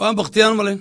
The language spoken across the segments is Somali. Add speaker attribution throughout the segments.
Speaker 1: waan bakhtiyaan malayn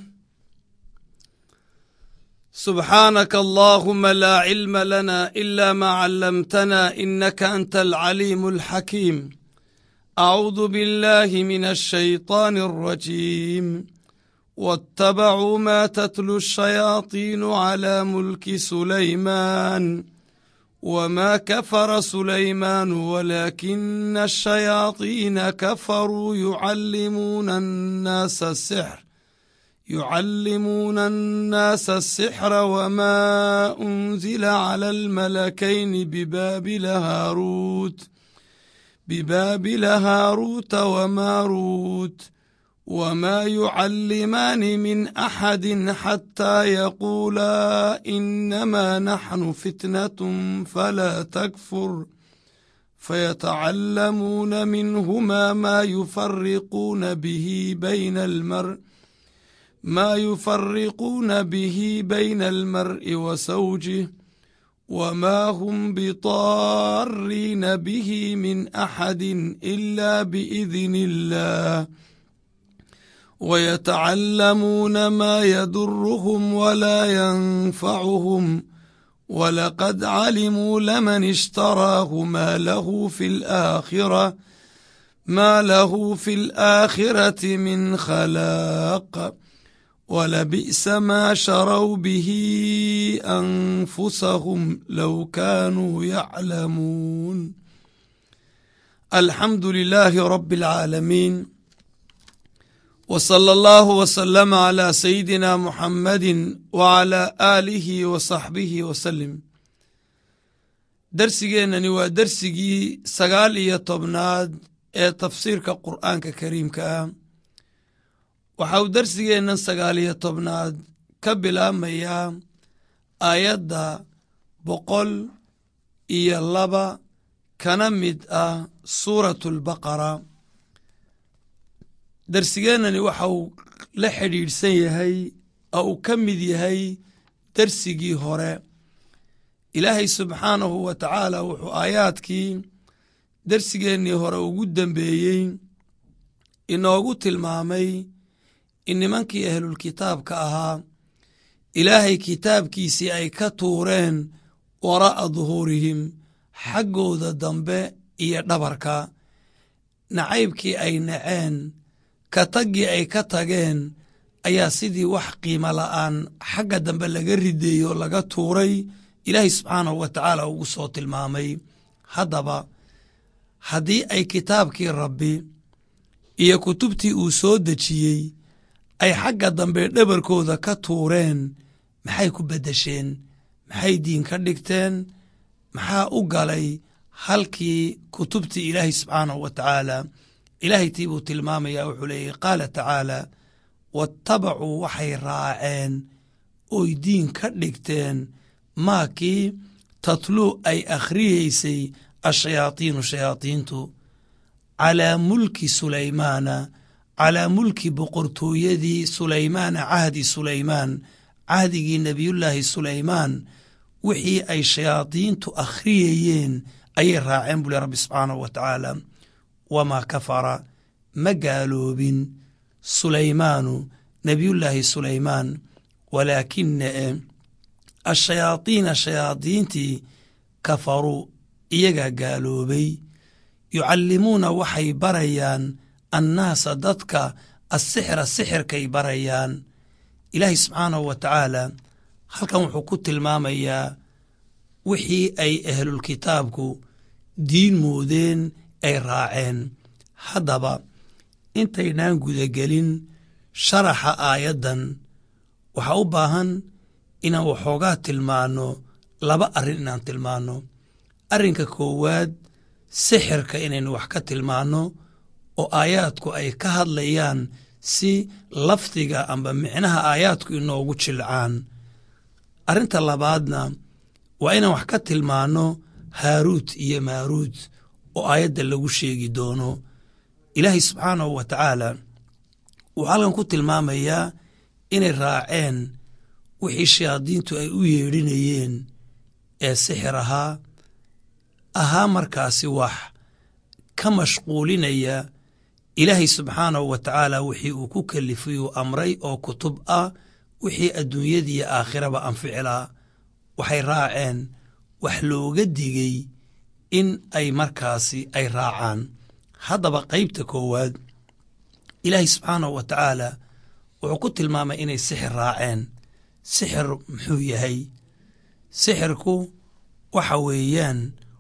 Speaker 1: subxaanaka allaahuma laa cilma lana ila maa callamtana inaka anta alcaliimu alxakiim acuudu biاllahi min alshayطaani alrajiim waاtabacuu ma tatlu الshayaadiinu calى mulki sulaymaan wma kafara sulaymaanu walaakina الshayaadiina kafaruu yucallimuuna annaasa asixr yucallimuuna annaasa asixra wma unzila clى almalakayni bibaabila haaruut bibaabila haaruuta wamaaruut wma yucallimaani min axadi xataa yaquulaa inama naxnu fitnat falaa takfur fayatacallamuuna minhuma ma yufariquuna bihi bayna almar maa yufariquuna bihi bayna almar'i wa sawjih wma hm bidaariina bihi min axadi ila biidn illah ويتعلمون ما يضرهم ولا ينفعهم ولقد علموا لمن اشتراه ما له في الآخرة ما له في الآخرة من خلاق ولبئس ما شروا به أنفسهم لو كانوا يعلمون الحمد لله رب العالمين وصلى الله وسلم على سيدنا محمد وعلى آله وصحبه وسلم darsigeennani waa dersigii sagaal iyo tobnaad ee tafsiirka qur'aanka kariimka ah waxa uu dersigeennan sagaal iyo tobnaad ka bilaabmayaa aayadda boqol iyo laba kana mid ah suuratu albaqara darsigeennani waxa uu la xidhiidhsan yahay oo uu ka mid yahay dersigii hore ilaahay subxaanahu wa tacaala wuxuu aayaadkii dersigeennii hore ugu dembeeyey inoogu tilmaamay in nimankii ahlulkitaabka ahaa ilaahay kitaabkiisii ay ka tuureen waraa'a duhuurihim xaggooda dambe iyo dhabarka nacaybkii ay naceen ka taggii ay ka tageen ayaa sidii wax qiimo la'aan xagga dambe laga rideeyo o laga tuuray ilaahay subxaanahu wa tacaala ugu soo tilmaamay haddaba haddii ay kitaabkii rabbi iyo kutubtii uu soo dejiyey ay xagga dambe dhabarkooda ka tuureen maxay ku beddesheen maxay diin ka dhigteen maxaa u galay halkii kutubtii ilaahay subxaanahu wa tacaala ilaahay tii buu tilmaamayaa wuxuu leeyahy qaala tacaala waattabacuu waxay raaceen oy diin ka dhigteen maakii tatluu ay akhriyeysay ashayaadiinu shayaadiintu calaa mulki sulaymaana calaa mulki boqortooyadii sulaymaana cahdi sulaymaan cahdigii nebiyullaahi sulaymaan wixii ay shayaadiintu akhriyayeen ayay raaceen buu le rabbi subxaanahu wa tacaala wamaa kafara ma gaaloobin sulaymaanu nebiyullaahi sulaymaan walaakina e ashayaadiina shayaadiintii kafaruu iyagaa gaaloobay yucallimuuna waxay barayaan annaasa dadka asixra sixirkay barayaan ilaahay subxaanahu wa tacaala halkan wuxuu ku tilmaamayaa wixii ay ahlulkitaabku diin moodeen ay raaceen haddaba intaynaan gudagelin sharaxa aayaddan waxaa u baahan inaan waxoogaa tilmaanno laba arrin inaan tilmaanno arrinka koowaad sixirka inaynu wax ka tilmaanno oo aayaadku ay ka hadlayaan si lafdiga amba micnaha aayaadku inoogu jilcaan arrinta labaadna waa inaan wax ka tilmaanno haaruut iyo maaruut oo aayadda lagu sheegi doono ilaahay subxaanahu wa tacaala wuxuu halkan ku tilmaamayaa inay raaceen wixii shayaadiintu ay u yeedhinayeen ee sixir ahaa ahaa markaasi wax ka mashquulinaya ilaahay subxaanahu wa tacaala wixii uu ku kalifay uu amray oo kutub ah wixii adduunyadiiyo aakhiraba anficilaa waxay raaceen wax looga digay in ay markaasi ay raacaan haddaba qaybta koowaad ilaahay subxaanahu wa tacaala wuxuu ku tilmaamay inay sixir raaceen sixir muxuu yahay sixirku waxa weeyaan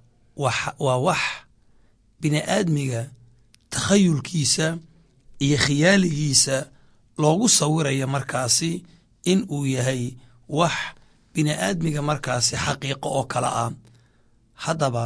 Speaker 1: waa wax bini aadmiga takhayulkiisa iyo khiyaaligiisa loogu sawiraya markaasi in uu yahay wax bini aadmiga markaasi xaqiiqo oo kale ah haddaba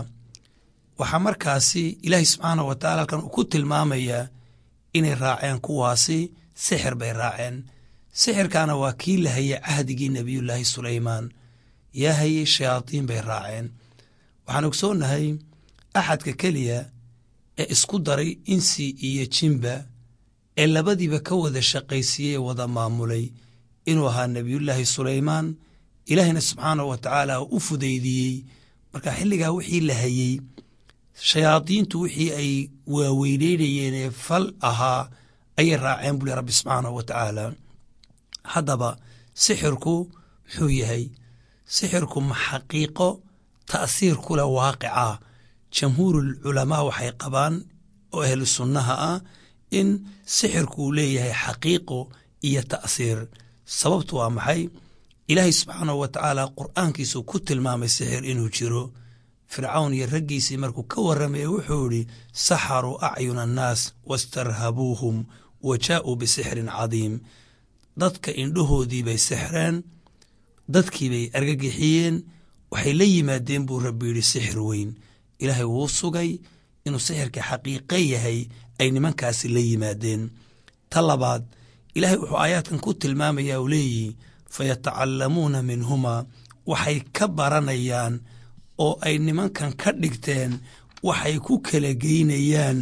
Speaker 1: waxaa markaasi ilaahay subxaanahu wa tacala halkan uu ku tilmaamayaa inay raaceen kuwaasi sixir bay raaceen sixirkaana waa kii la hayay cahdigii nebiyullaahi sulaymaan yaa hayay shayaadiin bay raaceen waxaan ogsoonnahay axadka keliya ee isku daray insi iyo jimba ee labadiiba ka wada shaqaysiiyey wada maamulay inuu ahaa nebiyullaahi sulaymaan ilaahina subxaanahu wa tacaala u fudaydiyey marka xilligaa wixii la hayey shayaadiintu wixii ay waaweyneynayeen ee fal ahaa ayay raaceen buli rabbi subxaanahu wa tacaala haddaba sixirku muxuu yahay sixirku ma xaqiiqo ta'siir ku leh waaqica jamhuurul culamaa waxay qabaan oo ahlu sunnaha ah in sixirku uu leeyahay xaqiiqo iyo ta'siir sababtu waa maxay ilaahay subxaanahu wa tacaala qur'aankiisuu ku tilmaamay sixir inuu jiro fircawn iyo raggiisii markuu ka warramaya wuxuu idhi saxaruu acyuna annaas wastarhabuuhum wa jaa'uu bisixrin cadiim dadka indhahoodii bay sixreen dadkii bay argagixiyeen waxay la yimaadeen buu rabbi yidhi sixir weyn ilaahay wuu sugay inuu sixirka xaqiiqe yahay ay nimankaasi la yimaadeen ta labaad ilaahay wuxuu aayaadkan ku tilmaamayaa uu leeyihi fayatacallamuuna minhumaa waxay ka baranayaan oo ay nimankan ka dhigteen waxay ku kala geynayaan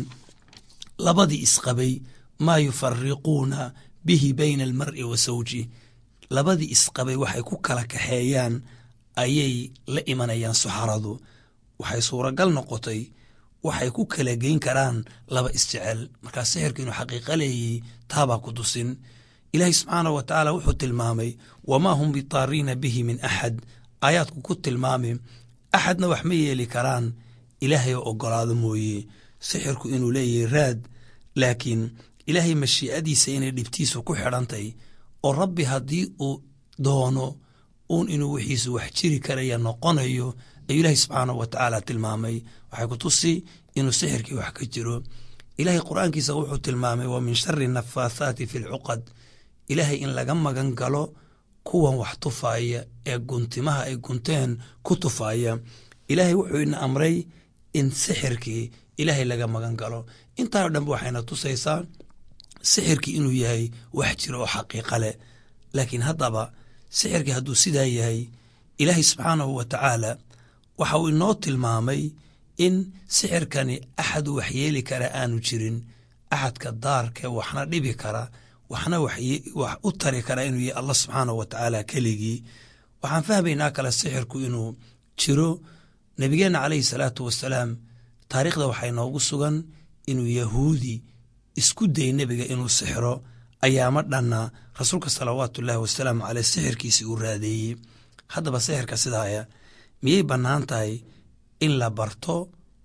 Speaker 1: labadii isqabay maa yufariquuna bihi bayna almar'i wa sawji labadii isqabay waxay ku kala kaxeeyaan ayay la imanayaan saxaradu waxay suuragal noqotay waxay ku kala geyn karaan laba isjecel markaa sixirka inuu xaqiiqo leeyay taabaa ku tusin ilaahay subxaanahu wa tacaala wuxuu tilmaamay wamaa hum bitaariina bihi min axad aayaadku ku tilmaami axadna wax ma yeeli karaan ilaahay oo ogolaado mooye sixirku inuu leeyahay raad laakiin ilaahay mashiicadiisa inay dhibtiisu ku xidhantay oo rabbi haddii uu doono uun inuu wixiisu wax jiri karaya noqonayo ayuu ilaahay subxaanahu wa tacaala tilmaamay waxay ku tusi inuu sixirkii wax ka jiro ilaahay qur'aankiisa wuxuu tilmaamay wa min shari nafaathaati fi lcuqad ilaahay in laga magan galo kuwan wax tufaaya ee guntimaha ay gunteen ku tufaaya ilaahay wuxuu ina amray in sixirkii ilaahay laga magan galo intaa o dhanba waxayna tusaysaa sixirkii inuu yahay wax jiro oo xaqiiqa leh laakiin haddaba sixirkii hadduu sidaa yahay ilaahay subxaanahu wa tacaala waxa uu inoo tilmaamay in sixirkani axad wax yeeli kara aanu jirin axadka daarkee waxna dhibi kara waxna wax u tari kara inuu yahay allah subxaanahu wa tacaala keligii waxaan fahmaynaa kale sixirku inuu jiro nebigeenna calayhi salaatu wasalaam taariikhda waxaa inoogu sugan inuu yahuudi isku day nebiga inuu sixiro ayaama dhanna rasuulka salawaatu ullaahi wasalaamu caleyh sixirkiisii uu raadeeyey haddaba sixirka sidaaya miyay bannaan tahay in la barto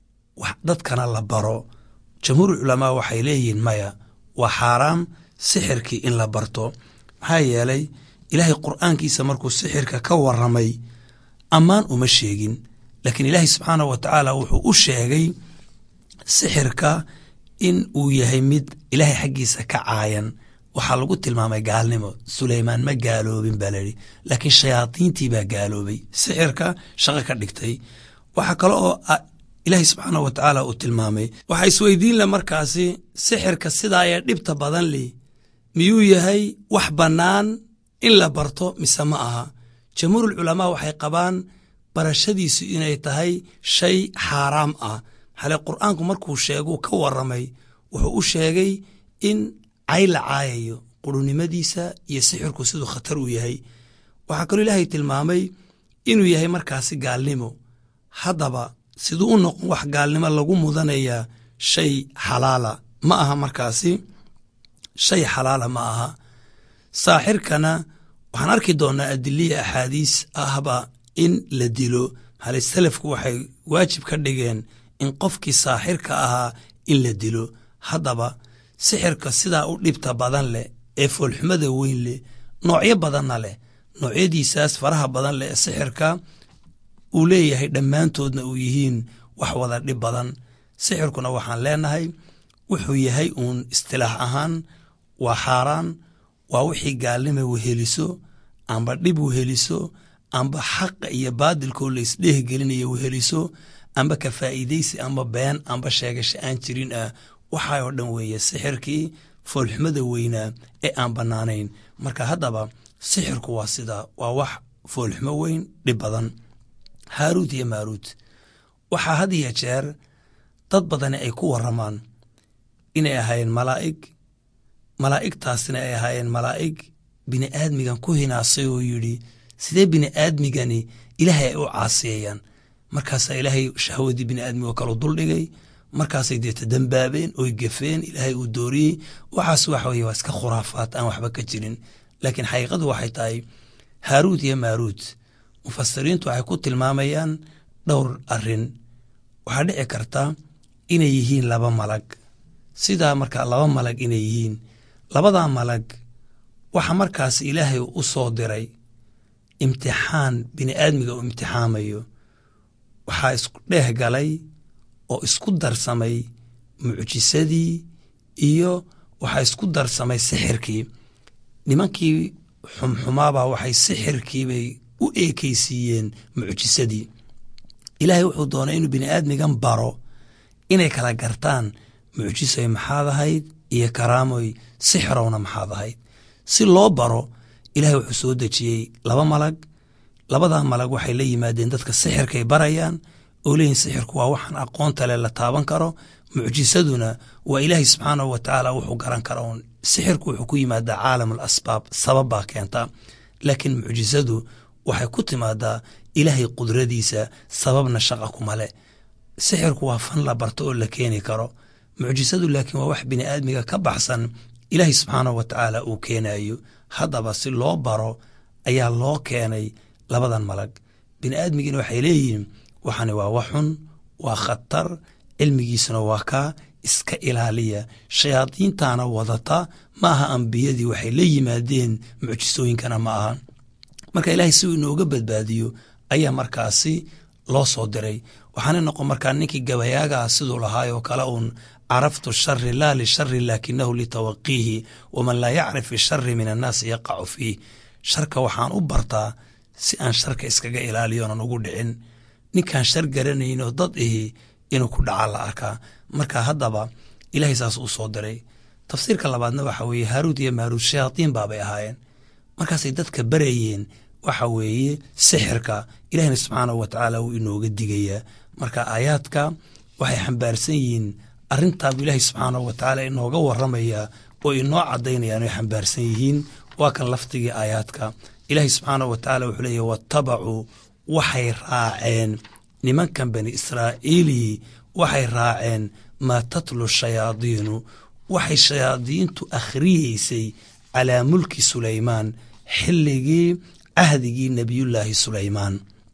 Speaker 1: dadkana la baro jamhuur culamaa waxay leeyihiin maya waa xaaraam sixirkii in la barto maxaa yeelay ilaahay qur'aankiisa markuu sixirka ka warramay ammaan uma sheegin laakiin ilaahay subxaanahu wa tacaala wuxuu u sheegay sixirka in uu yahay mid ilaahay xaggiisa ka caayan waxaa lagu tilmaamay gaalnimo suleymaan ma gaaloobin baa layidhi laakiin shayaadiintii baa gaaloobay sixirka shaqo ka dhigtay waxaa kale oo ilaahay subxaanah wa tacaala uu tilmaamay waxaa isweydiin leh markaasi sixirka sidaa ee dhibta badan li miyuu yahay wax bannaan in la barto mise ma aha jamhuurul culamaa waxay qabaan barashadiisu inay tahay shay xaaraam ah maxale qur'aanku markuu sheeguu ka warramay wuxuu u sheegay in cay la caayayo qurunimadiisa iyo sixirku siduu khatar u yahay waxaa kaloo ilaahay tilmaamay inuu yahay markaasi gaalnimo haddaba siduu u noqon wax gaalnimo lagu mudanayaa shay xalaala ma aha markaasi shay xalaala ma aha saaxirkana waxaan arki doonaa adiliya axaadiis ahba in la dilo hale salafku waxay waajib ka dhigeen in qofkii saaxirka ahaa in la dilo haddaba sixirka sidaa u dhibta badan leh ee foolxumada weyn leh noocyo badanna leh noocyadiisaas faraha badan leh ee sixirka uu leeyahay dhammaantoodna uu yihiin wax wada dhib badan sixirkuna waxaan leenahay wuxuu yahay uun istilaax ahaan waa xaaraan waa wixii gaalnima weheliso amba dhib weheliso amba xaqa iyo baadilkoo la isdheehgelinaya weheliso amba ka faa'iidaysi amba been amba sheegasho aan jirin ah waxaa oo dhan weeye sixirkii foolxumada weynaa ee aan bannaanayn marka haddaba sixirku waa sidaa waa wax foolxumo weyn dhib badan haaruud iyo maaruud waxaa had iyo jeer dad badani ay ku warramaan inay ahaayeen malaa'ig malaa'igtaasina ay ahaayeen malaa'ig bini aadmigan ku hinaasay oo yidhi sidee bini aadmigani ilaahay ay u caasiyayaan markaasaa ilaahay shahwadii bini aadmigo kalu duldhigay markaasay deeta dambaabeen oy gafeen ilaahay uu dooriyey waxaas waxa weye waa iska khuraafaad aan waxba ka jirin laakiin xaqiiqadu waxay tahay haaruud iyo maaruud mufasiriintu waxay ku tilmaamayaan dhowr arrin waxaa dhici karta inay yihiin laba malag sidaa markaa laba malag inay yihiin labadaa malag waxa markaas ilaahay u soo diray imtixaan bini aadmiga uu imtixaamayo waxaa isku dheeh galay oo isku darsamay mucjisadii iyo waxaa isku darsamay sixirkii nimankii xumxumaabaa waxay sixirkiibay u eekaysiiyeen mucjisadii ilaahay wuxuu doonay inuu bini aadmigan baro inay kala gartaan mucjisoy maxaad ahayd iyo karaamoy sixirowna maxaad ahayd si loo baro ilaahay wuxuu soo dejiyey laba malag labadaa malag waxay la yimaadeen dadka sixirkay barayaan oo leeyihin sixirku waa waxaan aqoonta leh la taaban karo mucjisaduna waa ilaahay subxaanahu wa tacaala wuxuu garan kara uun sixirku wuxuu ku yimaadaa caalam al asbaab sabab baa keenta laakiin mucjisadu waxay ku timaadaa ilaahay qudradiisa sababna shaqa kuma leh sixirku waa fan la barto oo la keeni karo mucjisadu laakiin waa wax bini aadmiga ka baxsan ilaahay subxaanahu wa tacaala uu keenayo haddaba si loo baro ayaa loo keenay labadan malag bini aadmigiina waxay leeyihiin waxani waa waxxun waa khatar cilmigiisuna waa kaa iska ilaaliya shayaadiintaana wadata ma aha ambiyadii waxay la yimaadeen mucjisooyinkana ma aha marka ilaahay si uu inooga badbaadiyo ayaa markaasi loo soo diray waxaana noqon markaa ninkii gabayaagaa siduu lahaay oo kale uun caraftu shari laa lishari laakinahu litawaqiihi waman laa yacrif ishari min annaasi yaqacu fiih sharka waxaan u bartaa si aan sharka iskaga ilaaliyo onan ugu dhicin ninkaan shar garanayn oo dad ihi inuu ku dhaca la arkaa marka haddaba ilaahay saas uu soo diray tafsiirka labaadna waxa weeye haaruud iyo maaruud shayaadiin baabay ahaayeen markaasay dadka barayeen waxa weeye sixirka ilahina subxaanahu wa tacaala wuu inooga digayaa marka aayaadka waxay xambaarsan yihiin arrintaabuu ilaahay subxaanahu wa tacaala inooga waramayaa oo inoo caddaynayaan oy xambaarsan yihiin waa kan lafdigii aayaadka ilaahay subxaanahu wa tacaala wuxuu leeyahy watabacuu waxay raaceen nimankan bani israa'iilii waxay raaceen maa tatlu shayaadiinu waxay shayaadiintu akhriyeysay calaa mulki sulaymaan xilligii cahdigii nebiyullaahi sulaymaan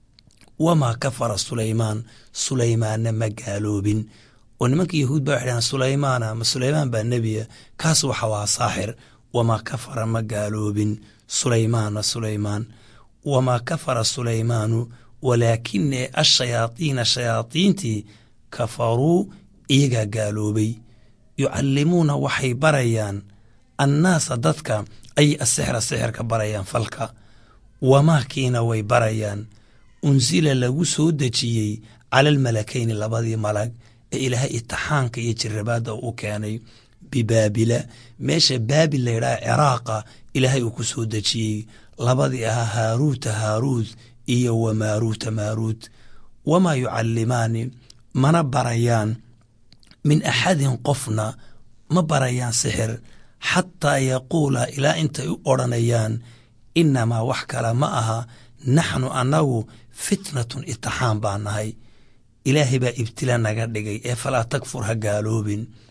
Speaker 1: wamaa kafara sulaymaan sulaymaanna ma gaaloobin oo nimanka yahuud baa waxay dhahaan sulaymaana ma sulaymaan baa nebiya kaas waxa waa saaxir wamaa kafara ma gaaloobin sulaymaana sulaymaan wamaa kafara sulaymaanu walaakine ashayaadiina shayaadiintii kafaruu iyagaa gaaloobay yucallimuuna waxay barayaan annaasa dadka ayay asixra sixirka barayaan falka wamaakiina way barayaan unsila lagu soo dejiyey cala almalakayni labadii malag ee ilaahay itixaanka iyo jirabaadda u keenay bibaabila meesha baabil layidhaha ciraaqa ilaahay uu ku soo dejiyey labadii ahaa haaruuta haaruud iyo wamaaruuta maaruud wamaa yucallimaani mana barayaan min axadin qofna ma barayaan sixir xataa yaquula ilaa intay u odhanayaan inamaa wax kale ma aha naxnu annagu fitnatun itixaan baa nahay ilaahay baa ibtila naga dhigay ee falaa takfur ha gaaloobin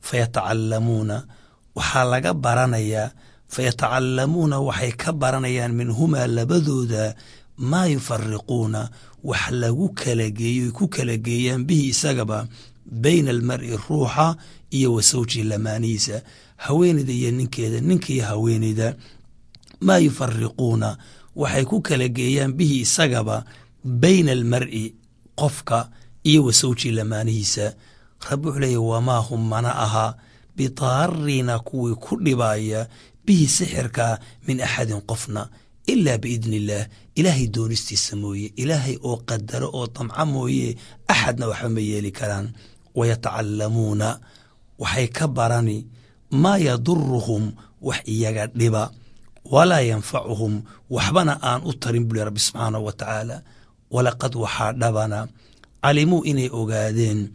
Speaker 1: fayatacallamuuna waxaa laga baranayaa fayatacallamuuna waxay ka baranayaan minhumaa labadooda maa yufariquuna wax lagu kala geeyo ku kala geeyaan bihi isagaba bayna almar'i ruuxa iyo wa sawjihi lamaanihiisa haweenayda iyo ninkeeda ninkiiyo haweenayda maa yufariquuna waxay ku kala geeyaan bihi isagaba bayna almar'i qofka iyo wa sawjihi lamaanihiisa rabbi wuxuu leeya wamaa hum mana aha bidaarina kuwii ku dhibaaya bihi sixirka min axadin qofna ilaa biidni illaah ilaahay doonistiisa mooye ilaahay oo qadaro oo damca mooye axadna waxba ma yeeli karaan wayatacallamuuna waxay ka barani maa yaduruhum wax iyaga dhiba walaa yanfacuhum waxbana aan u tarin buli rabbi subxaanahu wa tacaala walaqad waxaa dhabana calimuu inay ogaadeen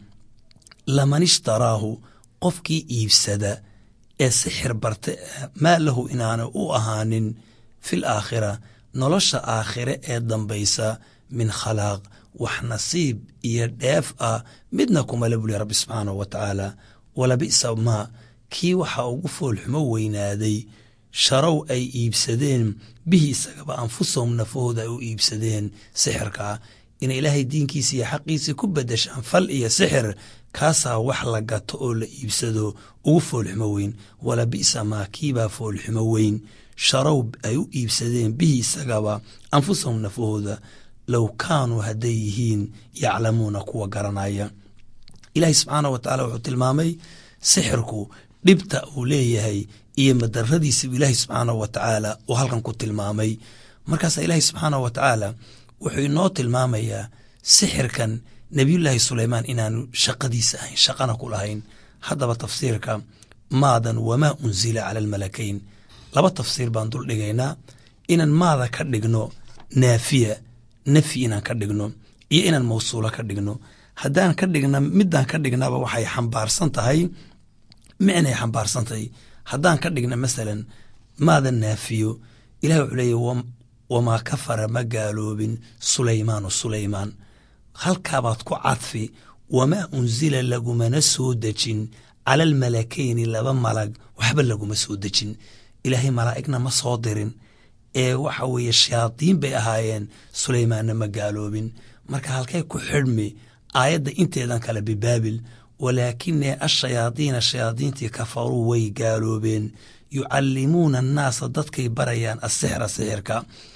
Speaker 1: laman ishtaraahu qofkii iibsada ee sixir barta maa lahu inaana u ahaanin fil aakhira nolosha aakhire ee dambaysa min khalaaq wax nasiib iyo dheef ah midna kumale buli rabbi subxaanahu wa tacaala walabi'sa maa kii waxaa ugu foolxumo weynaaday sharow ay iibsadeen bihi isagaba anfusahum nafahooda ay u iibsadeen sixirkaa inay ilaahay diinkiisa iyo xaqiisa ku bedeshaan fal iyo sixir kaasaa wax la gato oo la iibsado ugu foolxumo weyn wala bi'sa maa kiibaa foolxumo weyn sharow ay u iibsadeen bihi isagaba anfusahum nafahooda low kaanuu hadday yihiin yaclamuuna kuwa garanaya ilaahay subxaanah wa tacaala wuxuu tilmaamay sixirku dhibta uu leeyahay iyo madaradiisau ilaahay subxaanahu wa tacaala uu halkan ku tilmaamay markaasaa ilaahay subxaanahu wa tacaala wuxuu inoo tilmaamayaa sixirkan nebiyullaahi suleymaan inaanu shaqadiisa ahayn shaqana ku lahayn haddaba tafsiirka maadan wamaa unsila cala almalakayn laba tafsiir baan dul dhigaynaa inaan maada ka dhigno naafiya nafyi inaan ka dhigno iyo inaan mawsuulo ka dhigno haddaan ka dhigna midaan ka dhignaba waxay xambaarsan tahay micnay xambaarsan tahay haddaan ka dhigna masalan maada naafiyo ilahi wuxuu leeya wamaa kafara ma gaaloobin sulaymaanu sulaymaan halkaabaad ku cadfi wamaa unsila lagumana soo dejin cala almalakayni laba malag waxba laguma soo dejin ilaahay malaa'igna ma soo dirin ee waxa weeye shayaadiin bay ahaayeen sulaymaanna ma gaaloobin marka halkay ku xidhmi aayadda inteedan kale bibaabil walaakinee ashayaadiina shayaadiintii kafaruu way gaaloobeen yucallimuuna annaasa dadkay barayaan asixra sixirka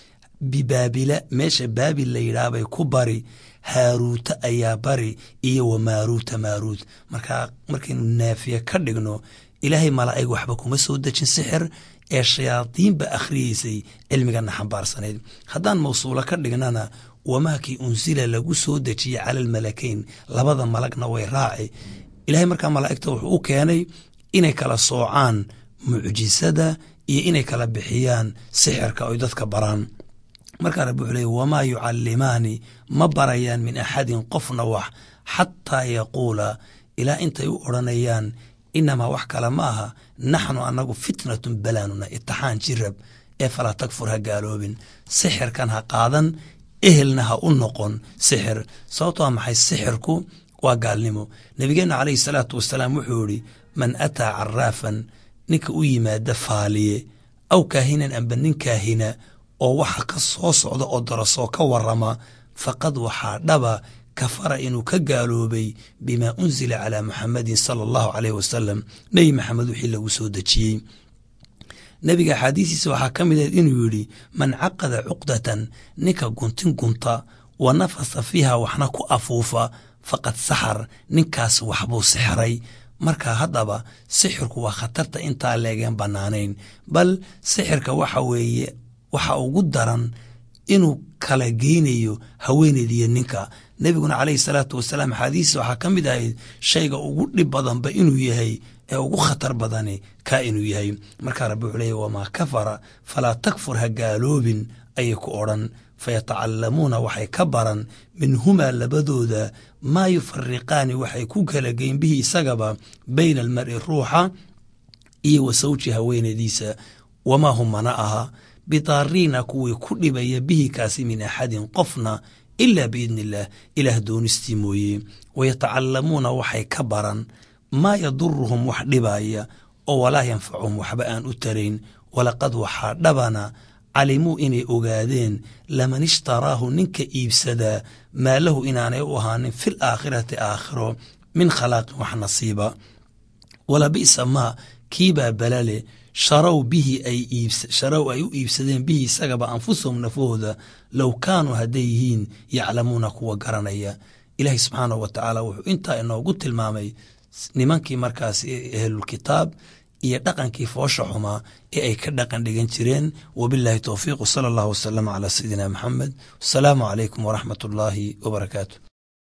Speaker 1: bibaabila meesha baabil la yidhaah bay ku bari haaruuta ayaa bari iyo wa maaruuta maaruut markaa markaynu naafiye ka dhigno ilaahay malaa'ig waxba kuma soo dejin sixir ee shayaadiinba akhriyeysay cilmigana xambaarsanayd haddaan mawsuulo ka dhignana wamaakii unsila lagu soo dejiyey cala almalakayn labada malagna way raaci ilaahay markaa malaa'igta wuxuu u keenay inay kala soocaan mucjisada iyo inay kala bixiyaan sixirka oy dadka baraan markaa rabbi wuxuu leey wamaa yucallimaani ma barayaan min axadin qofna wax xataa yaquula ilaa intay u odhanayaan inamaa wax kale ma aha naxnu annagu fitnatun balaanuna itixaan jirab ee falaa takfur ha gaaloobin sixirkan ha qaadan ehelna ha u noqon sixir sababtoo maxay sixirku waa gaalnimo nebigeenna calayhi salaatu wasalaam wuxuu yidhi man ataa caraafan ninka u yimaada faaliye aw kaahinan amba nin kaahina oo waxa ka soo socda oo darasoo ka warama faqad waxaa dhaba kafara inuu ka gaaloobay bimaa unsila calaa muxamadin sala allahu caleyh wasalam nebi maxamed wixii lagu soo dejiyey nebiga axaadiistiisa waxaa ka mid ahed inuu yidhi man caqada cuqdatan ninka guntin gunta wa nafasa fiiha waxna ku afuufa faqad saxar ninkaas waxbuu sixray marka haddaba sixirku waa khatarta intaa leegeen bannaanayn bal sixirka waxa weeye waxa ugu daran inuu kala geynayo haweeneydiiyo ninka nebiguna calayhi salaatu wasalaam axaadiisa waxaa ka mid ahayd shayga ugu dhib badanba inuu yahay ee ugu khatar badani kaa inuu yahay markaa rabbi wuxuu leeya wamaa kafara falaa takfur ha gaaloobin ayay ku odhan fayatacallamuuna waxay ka baran minhumaa labadooda maa yufariqaani waxay ku kala geyn bihi isagaba bayna almar'i ruuxa iyo wa sawji haweeneydiisa wamaa hum mana aha bidaariina kuwii ku dhibaya bihi kaasi min axadin qofna ilaa biidni illaah ilaah doonistii mooye wayatacallamuuna waxay ka baran maa yaduruhum wax dhibaya oo walaa yanfacuhum waxba aan u tarayn walaqad waxaa dhabana calimuu inay ogaadeen laman ishtaraahu ninka iibsadaa maa lahu inaanay u ahaanin fil aakhirati aakhiro min khalaaqin wax nasiiba wala bi'sa maa kiibaa balale sharow bihi ay sharow ay u iibsadeen bihi isagaba anfusahum nafahooda low kaanuu hadday yihiin yaclamuuna kuwa garanaya ilaahay subxaanahu wa tacaala wuxuu intaa inoogu tilmaamay nimankii markaas ahlulkitaab iyo dhaqankii foosha xumaa ee ay ka dhaqan dhigan jireen wabilaahi towfiiq sala allahu wasalama calaa sayidina maxamed wasalaamu calaykum waraxmat ullaahi wabarakaatu